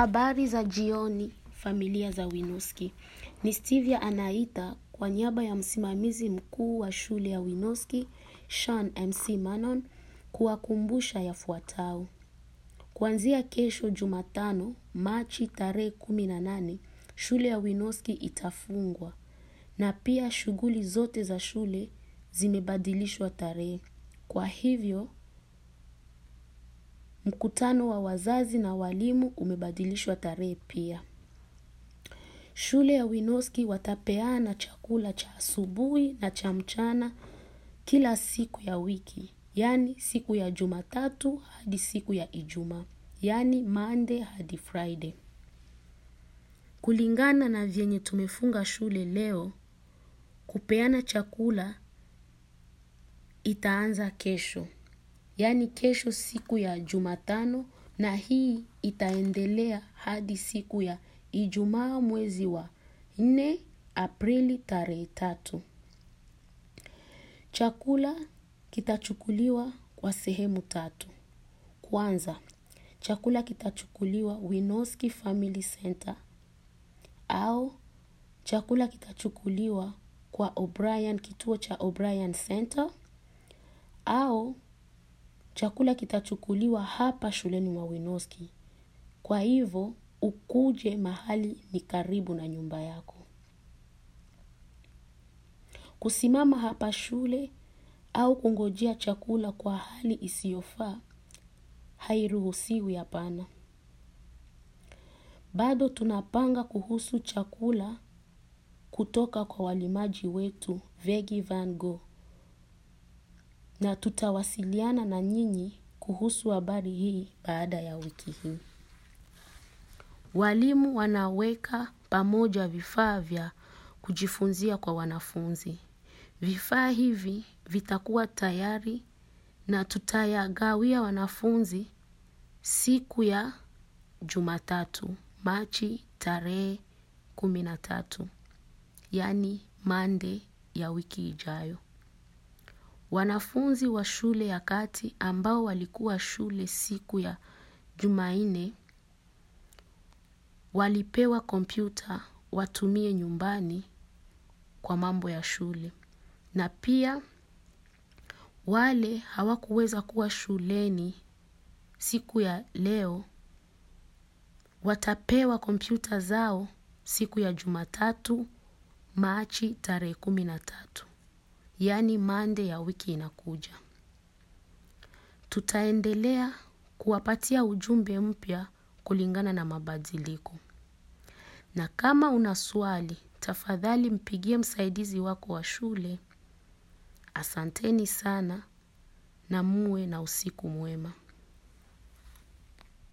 Habari za jioni, familia za Winoski. Ni Stevia anaita kwa niaba ya msimamizi mkuu wa shule ya Winoski, Sean MC Manon, kuwakumbusha yafuatao. Kuanzia kesho Jumatano, Machi tarehe kumi na nane, shule ya Winoski itafungwa na pia shughuli zote za shule zimebadilishwa tarehe. Kwa hivyo, mkutano wa wazazi na walimu umebadilishwa tarehe pia. Shule ya Winoski watapeana chakula cha asubuhi na cha mchana kila siku ya wiki, yaani siku ya Jumatatu hadi siku ya Ijumaa, yaani Monday hadi Friday. Kulingana na vyenye tumefunga shule leo, kupeana chakula itaanza kesho. Yaani kesho siku ya Jumatano na hii itaendelea hadi siku ya Ijumaa mwezi wa nne Aprili tarehe tatu. Chakula kitachukuliwa kwa sehemu tatu. Kwanza, chakula kitachukuliwa Winoski Family Center au chakula kitachukuliwa kwa O'Brien, kituo cha O'Brien Center au chakula kitachukuliwa hapa shuleni mwa Winoski. Kwa hivyo, ukuje mahali ni karibu na nyumba yako. Kusimama hapa shule au kungojea chakula kwa hali isiyofaa hairuhusiwi hapana. Bado tunapanga kuhusu chakula kutoka kwa walimaji wetu Vegi Van Go na tutawasiliana na nyinyi kuhusu habari hii baada ya wiki hii. Walimu wanaweka pamoja vifaa vya kujifunzia kwa wanafunzi. Vifaa hivi vitakuwa tayari na tutayagawia wanafunzi siku ya Jumatatu, Machi tarehe kumi na tatu, yaani Monday ya wiki ijayo. Wanafunzi wa shule ya kati ambao walikuwa shule siku ya Jumanne walipewa kompyuta watumie nyumbani kwa mambo ya shule. Na pia wale hawakuweza kuwa shuleni siku ya leo watapewa kompyuta zao siku ya Jumatatu, Machi tarehe kumi na tatu, yaani Monday ya wiki inakuja. Tutaendelea kuwapatia ujumbe mpya kulingana na mabadiliko. Na kama una swali, tafadhali mpigie msaidizi wako wa shule. Asanteni sana na muwe na usiku mwema.